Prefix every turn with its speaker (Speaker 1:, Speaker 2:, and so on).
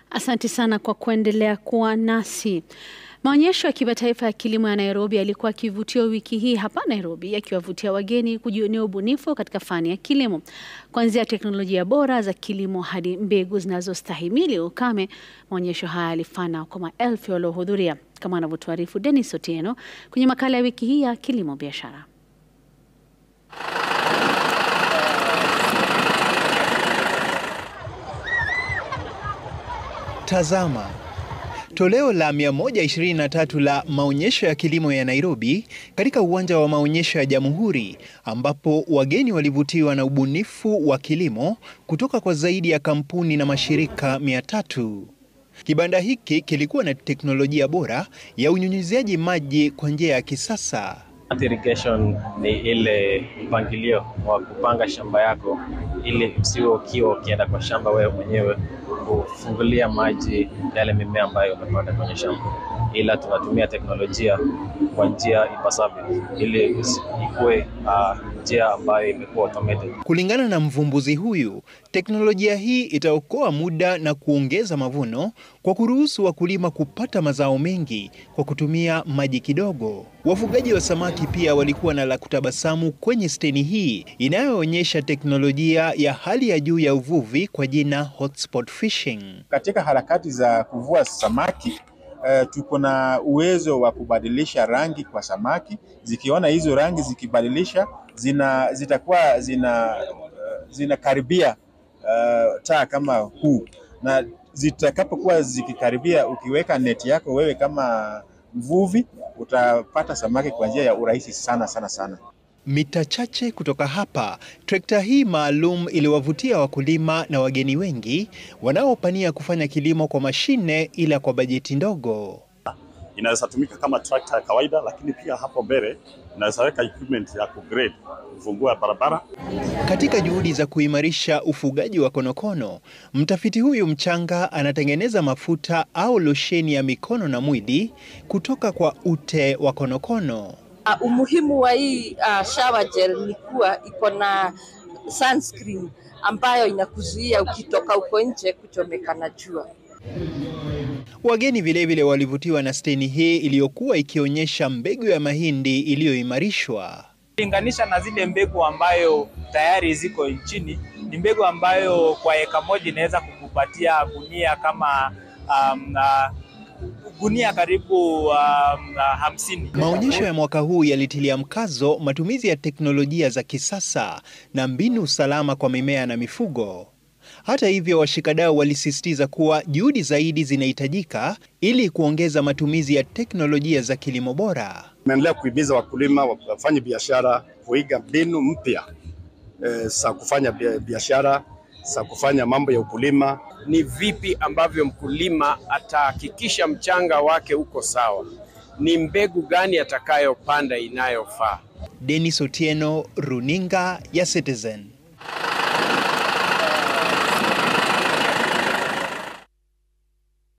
Speaker 1: Asante sana kwa kuendelea kuwa nasi. Maonyesho ya kimataifa ya kilimo ya Nairobi yalikuwa kivutio wiki hii hapa Nairobi, yakiwavutia wageni kujionea ubunifu katika fani ya kilimo, kuanzia teknolojia bora za kilimo hadi mbegu zinazostahimili ukame. Maonyesho haya yalifana kwa maelfu waliohudhuria, kama anavyotuarifu Dennis Otieno kwenye makala ya wiki hii ya kilimo biashara.
Speaker 2: Tazama toleo la 123 la maonyesho ya kilimo ya Nairobi katika uwanja wa maonyesho ya Jamhuri, ambapo wageni walivutiwa na ubunifu wa kilimo kutoka kwa zaidi ya kampuni na mashirika 300. Kibanda hiki kilikuwa na teknolojia bora ya unyunyiziaji maji kwa njia ya kisasa.
Speaker 3: Irrigation ni ile mpangilio wa kupanga shamba yako ili usiwe ukiwa ukienda kwa shamba wewe mwenyewe kufungulia maji yale mimea ambayo umepanda kwenye shamba, ila tunatumia teknolojia kwa njia ipasavyo ili ikuwe njia uh, ambayo imekuwa automated.
Speaker 2: Kulingana na mvumbuzi huyu, teknolojia hii itaokoa muda na kuongeza mavuno kwa kuruhusu wakulima kupata mazao mengi kwa kutumia maji kidogo. Wafugaji wa samaki pia walikuwa na la kutabasamu kwenye steni hii inayoonyesha teknolojia ya hali ya juu ya uvuvi kwa jina hotspot fishing.
Speaker 4: Katika harakati za kuvua samaki uh, tuko na uwezo wa kubadilisha rangi kwa samaki. Zikiona hizo rangi zikibadilisha, zina zitakuwa zina uh, zinakaribia uh, taa kama huu, na zitakapokuwa zikikaribia, ukiweka neti yako wewe kama mvuvi utapata samaki kwa njia ya urahisi sana sana sana.
Speaker 2: Mita chache kutoka hapa, trekta hii maalum iliwavutia wakulima na wageni wengi wanaopania kufanya kilimo kwa mashine ila kwa bajeti ndogo.
Speaker 5: Inaweza tumika kama trakta ya kawaida, lakini pia hapo mbele inaweza weka equipment ya kugrade kufungua barabara.
Speaker 2: Katika juhudi za kuimarisha ufugaji wa konokono, mtafiti huyu mchanga anatengeneza mafuta au losheni ya mikono na mwili kutoka kwa ute wa konokono.
Speaker 6: Uh, umuhimu wa hii uh, shower gel ni kuwa iko na sunscreen ambayo inakuzuia ukitoka uko nje kuchomeka na jua.
Speaker 2: Wageni vilevile walivutiwa na steni hii iliyokuwa ikionyesha mbegu ya mahindi iliyoimarishwa.
Speaker 7: Linganisha na zile mbegu ambayo tayari ziko nchini, ni mbegu ambayo kwa eka moja inaweza kukupatia gunia kama um, uh, gunia karibu um, uh, hamsini.
Speaker 2: Maonyesho ya mwaka huu yalitilia mkazo matumizi ya teknolojia za kisasa na mbinu salama kwa mimea na mifugo. Hata hivyo, washikadau walisisitiza kuwa juhudi zaidi zinahitajika ili kuongeza matumizi ya teknolojia za kilimo bora.
Speaker 5: Tunaendelea kuhimiza wakulima wafanye biashara kuiga mbinu mpya e, za kufanya biashara za kufanya mambo ya ukulima.
Speaker 8: Ni vipi ambavyo mkulima atahakikisha mchanga wake uko sawa, ni mbegu gani atakayopanda inayofaa.
Speaker 2: Dennis Otieno, runinga ya Citizen.